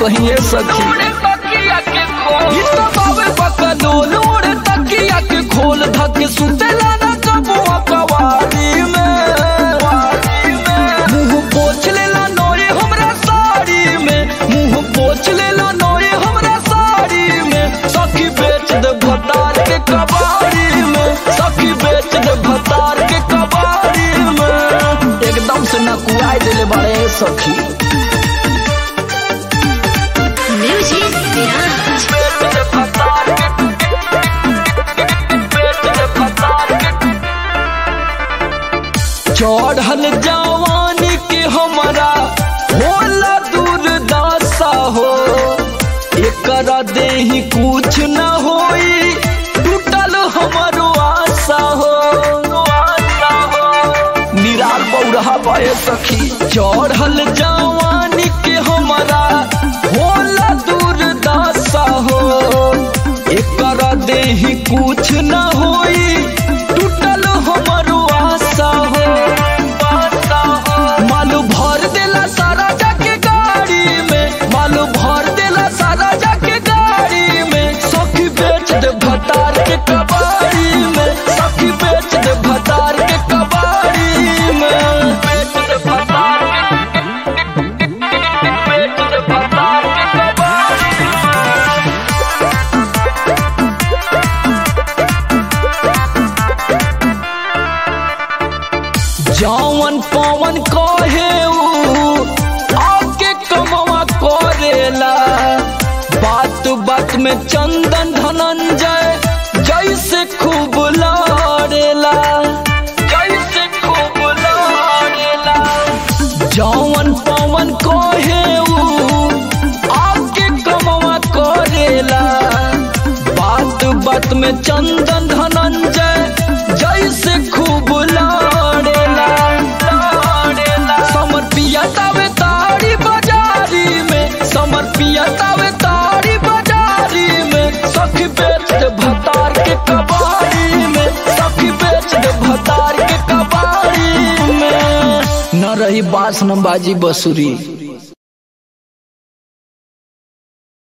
कहीं ये सखी ई तो बाबे बकलोल उड़े तकिया के खोल धक सुतेला ना कबुआ कवारी में मुंह पोछ लेला नोरे हमरा साड़ी में मुंह पोछ लेला नोरे हमरा साड़ी में सखी बेच दे भतार के कबाड़ी में सखी बेच दे भतार के कबाड़ी में एकदम से नकुआई देले बाड़े सखी Music Mirage. बेच दे भतार के बेच दे भतार के चढ़ल जवानी के हमारा होला दूरदशा हो एकरा देही कुछ न होई टूटल हमारो आशा हो आशा हो निराल बौरहा पाए सखी चढ़ल जवानी के हमारा होला दूरदशा हो एकरा देही कुछ न होई टूटल हमारो आशा हो आशा हो मालू भर देला सारा जाके गाड़ी में मालू भर देला सारा जाके गाड़ी में सखी बेच दे भतार के कबाड़ी में सखी बेच दे भतार के कबाड़ी में बेच दे भतार के बेच दे भतार के कबाड़ी जौवन पवन कहे ऊ आके कमवा करेला बात बात में चंदन धनंजय जैसे खूब लड़ेला जैसे खूब लड़ेला जौवन पवन कहे ऊ आके कमवा करेला बात बात में चंदन धनंजय जैसे खूब लड़ेला लड़ेला समर पिया तावे ताड़ी बाजारी में समर पिया तावे ताड़ी बाजारी में सखी बेच दे भतार के कबाड़ी में सखी बेच दे भतार के कबाड़ी में न रही बास न बाजी बसुरी